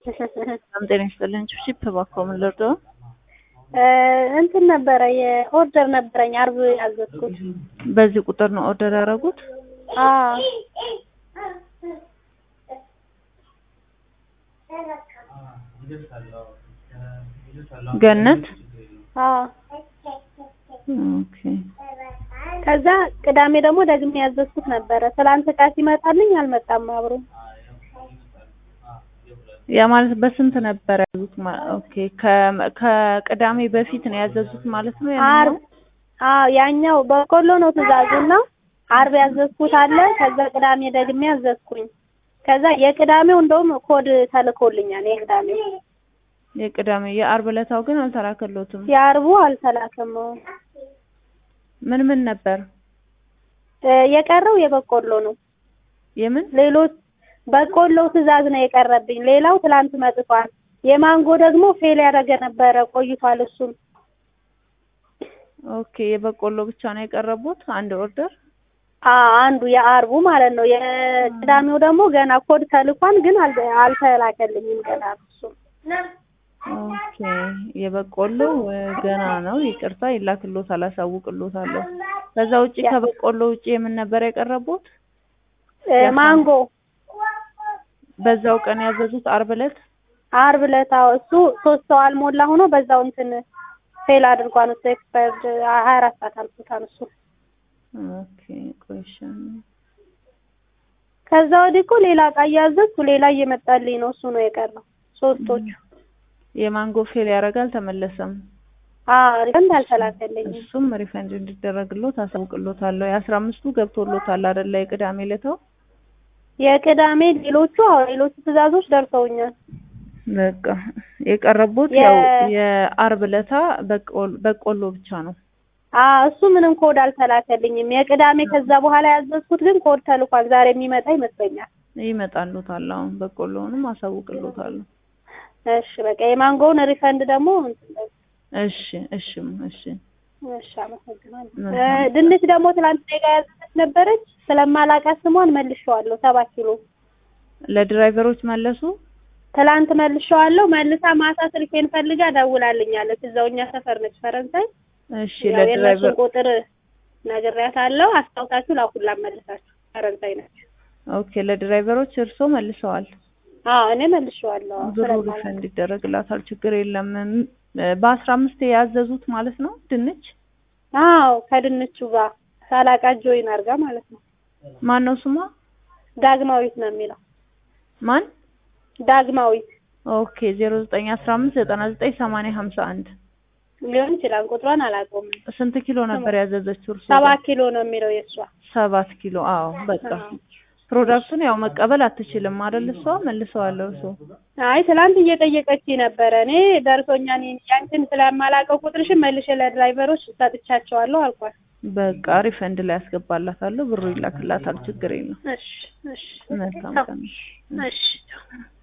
በጣም ጤና ይስጥልኝ። ቺፕ እባክዎ ምን ልርዳዎ? እንትን ነበረ የኦርደር ነበረኝ አርብ ያዘዝኩት። በዚህ ቁጥር ነው ኦርደር ያደረጉት? አዎ ገነት አዎ። ኦኬ ከዛ ቅዳሜ ደግሞ ደግሜ ያዘዝኩት ነበረ። ትላንት እቃ ሲመጣልኝ አልመጣም አብሮ። ያ ማለት በስንት ነበር ያዙት? ማ- ኦኬ ከ- ከቅዳሜ በፊት ነው ያዘዙት ማለት ነው? ያንኛው? አርብ አዎ ያኛው በቆሎ ነው ትእዛዙና አርብ ያዘዝኩት አለ። ከዛ ቅዳሜ ደግሜ ያዘዝኩኝ። ከዛ የቅዳሜው እንደውም ኮድ ተልኮልኛል። የቅዳሜው የቅዳሜ የአርብ ዕለታው ግን አልተላከሎትም። የአርቡ አልተላከም። ምን ምን ነበር? እ የቀረው የበቆሎ ነው። የምን ሌሎች በቆሎ ትእዛዝ ነው የቀረብኝ። ሌላው ትላንት መጥቷል። የማንጎ ደግሞ ፌል ያደረገ ነበረ ቆይቷል። እሱም ኦኬ የበቆሎ ብቻ ነው የቀረቡት አንድ ኦርደር። አ አንዱ የአርቡ ማለት ነው። የቅዳሜው ደግሞ ገና ኮድ ተልኳን ግን አል- አልተላከልኝም ገና እሱም ኦኬ የበቆሎ እ፣ ገና ነው። ይቅርታ ይላክሎታል፣ አሳውቅሎታለሁ። ከዛ ውጪ ከበቆሎ ውጪ የምን ነበር የቀረቡት? እ፣ ማንጎ በዛው ቀን ያዘዙት አርብ ዕለት አርብ ዕለት አዎ፣ እሱ ሶስት ሰው አልሞላ ሆኖ በዛው እንትን ፌል አድርጓን እሱ ኤክስፓየርድ ሀያ አራት ሰዓት አልፎታል እሱ። ኦኬ ቆይሻን ከዛ ወዲህ እኮ ሌላ እቃ እያዘዝኩ ሌላ እየመጣልኝ ነው። እሱ ነው የቀረው ሶስቶቹ። የማንጎ ፌል ያደርጋል ተመለሰም። አዎ ሪፈንድ አልተላከልኝም። እሱም ሪፈንድ እንዲደረግሎት አሳውቅሎታለሁ። የአስራ አምስቱ ገብቶሎታል አይደለ? የቅዳሜ ዕለታው የቅዳሜ ሌሎቹ አዎ ሌሎቹ ትዕዛዞች ደርሰውኛል። በቃ የቀረቡት የ- ያው የአርብ ዕለታ በቆሎ በቆሎ ብቻ ነው። አዎ እሱ ምንም ኮድ አልተላከልኝም። የቅዳሜ ከዛ በኋላ ያዘዝኩት ግን ኮድ ተልኳል። ዛሬ የሚመጣ ይመስለኛል። ይመጣሉታል። አሁን በቆሎውንም አሳውቅሎታለሁ። እሺ በቃ የማንጎውን ሪፈንድ ደግሞ እንትን በል። እሺ እሺም እሺ እሺ አመሰግናለሁ። መልካም። እ፣ ድንች ደግሞ ትናንት እኔ ጋር ያዘዘች ነበረች። ስለማላውቃት ስሟን መልሼዋለሁ። ሰባት ኪሎ ለድራይቨሮች መለሱ። ትላንት መልሼዋለሁ። መልሳ ማታ ስልኬን ፈልጋ ደውላልኛለች። እዛው እኛ ሰፈር ነች ፈረንሳይ። እሺ ያው የእነሱን ለድራይቨር ቁጥር ነግሬያታለሁ። አስታውሳችሁ ላኩላት መልሳችሁ። ፈረንሳይ ነች። ኦኬ ለድራይቨሮች እርስዎ መልሰዋል። አዎ እኔ መልሼዋለሁ። አዎ፣ ብሩ ስለማላውቅ። ሪፈንድ ይደረግላታል። ችግር የለም። ም- በአስራ አምስት ያዘዙት ማለት ነው ድንች አዎ ከድንቹ ጋር ሳላቃ ጆይን አድርጋ ማለት ነው። ማን ነው ስሟ? ዳግማዊት ነው የሚለው። ማን? ዳግማዊት ኦኬ ዜሮ ዘጠኝ አስራ አምስት ዘጠና ዘጠኝ ሰማንያ ሀምሳ አንድ ሊሆን ይችላል። ቁጥሯን አላውቀውም። ስንት ኪሎ ነበር ያዘዘችው እርሶ? ሰባት ኪሎ ነው የሚለው የእሷ። ሰባት ኪሎ አዎ በቃ አዎ። ፕሮዳክቱን ያው መቀበል አትችልም አይደል? እሷ መልሰዋለሁ እሱ አይ ትላንት እየጠየቀች ነበረ። እኔ ደርሶኛል ያንቺን ስለማላውቀው ቁጥርሽን መልሼ ለድራይቨሮች ሰጥቻቸዋለሁ አልኳት። በቃ ሪፈንድ ላይ ያስገባላታለሁ። ብሩ ይላክላታል። ችግር የለም። እሺ እሺ መልካም ቀን። እሺ